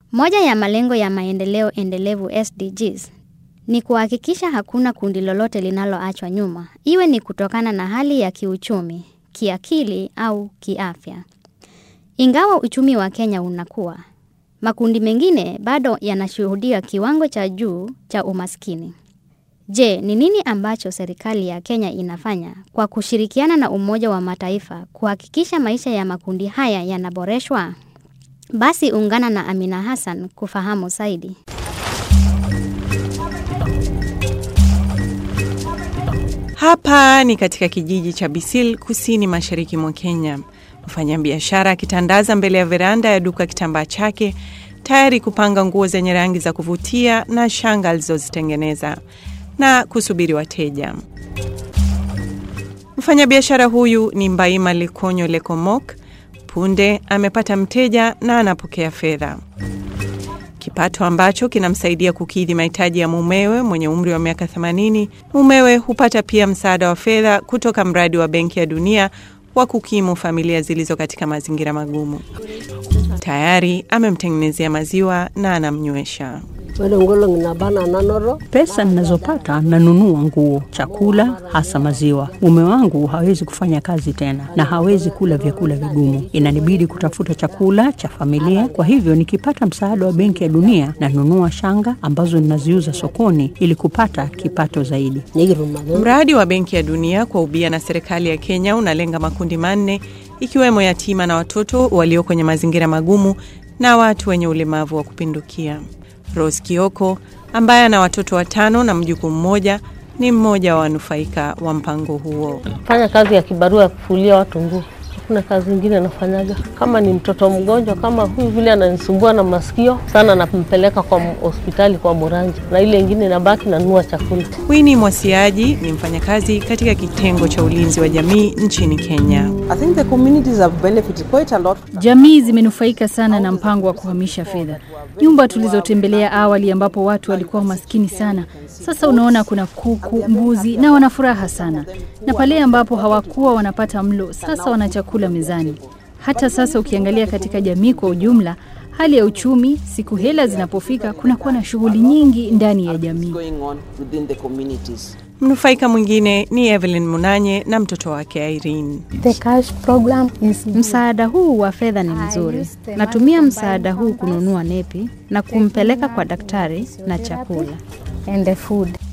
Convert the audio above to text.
Moja ya malengo ya maendeleo endelevu SDGs ni kuhakikisha hakuna kundi lolote linaloachwa nyuma, iwe ni kutokana na hali ya kiuchumi, kiakili au kiafya. Ingawa uchumi wa Kenya unakuwa, makundi mengine bado yanashuhudia kiwango cha juu cha umaskini. Je, ni nini ambacho serikali ya Kenya inafanya kwa kushirikiana na Umoja wa Mataifa kuhakikisha maisha ya makundi haya yanaboreshwa? Basi ungana na Amina Hassan kufahamu zaidi. Hapa ni katika kijiji cha Bisil, kusini mashariki mwa Kenya. Mfanyabiashara akitandaza mbele ya veranda ya duka kitambaa chake, tayari kupanga nguo zenye rangi za kuvutia na shanga alizozitengeneza na kusubiri wateja. Mfanyabiashara huyu ni Mbaima Lekonyo Lekomok. Punde amepata mteja na anapokea fedha, kipato ambacho kinamsaidia kukidhi mahitaji ya mumewe mwenye umri wa miaka 80. Mumewe hupata pia msaada wa fedha kutoka mradi wa Benki ya Dunia wa kukimu familia zilizo katika mazingira magumu. Tayari amemtengenezea maziwa na anamnywesha. Pesa ninazopata nanunua nguo, chakula, hasa maziwa. Mume wangu hawezi kufanya kazi tena na hawezi kula vyakula vigumu, inanibidi kutafuta chakula cha familia. Kwa hivyo nikipata msaada wa Benki ya Dunia nanunua shanga ambazo ninaziuza sokoni ili kupata kipato zaidi. Mradi wa Benki ya Dunia kwa ubia na serikali ya Kenya unalenga makundi manne ikiwemo yatima na watoto walio kwenye mazingira magumu na watu wenye ulemavu wa kupindukia. Rose Kioko ambaye ana watoto watano na mjukuu mmoja ni mmoja wa wanufaika wa mpango huo. Fanya kazi ya kibarua ya kufulia watu nguo, hakuna kazi ingine anafanyaga. Kama ni mtoto mgonjwa kama huyu vile ananisumbua na masikio sana, nampeleka kwa hospitali kwa Moranja, na ile ingine nabaki nanunua chakula. Winnie Mwasiaji ni mfanyakazi katika kitengo cha ulinzi wa jamii nchini Kenya. Jamii zimenufaika sana na mpango wa kuhamisha fedha. Nyumba tulizotembelea awali, ambapo watu walikuwa maskini sana, sasa unaona kuna kuku, mbuzi na wana furaha sana, na pale ambapo hawakuwa wanapata mlo, sasa wana chakula mezani. Hata sasa ukiangalia katika jamii kwa ujumla, hali ya uchumi, siku hela zinapofika, kunakuwa na shughuli nyingi ndani ya jamii. Mnufaika mwingine ni Evelyn Munanye na mtoto wake Irene. The cash program is Msaada huu wa fedha ni mzuri. Natumia msaada huu kununua nepi na kumpeleka kwa daktari na chakula. and the food.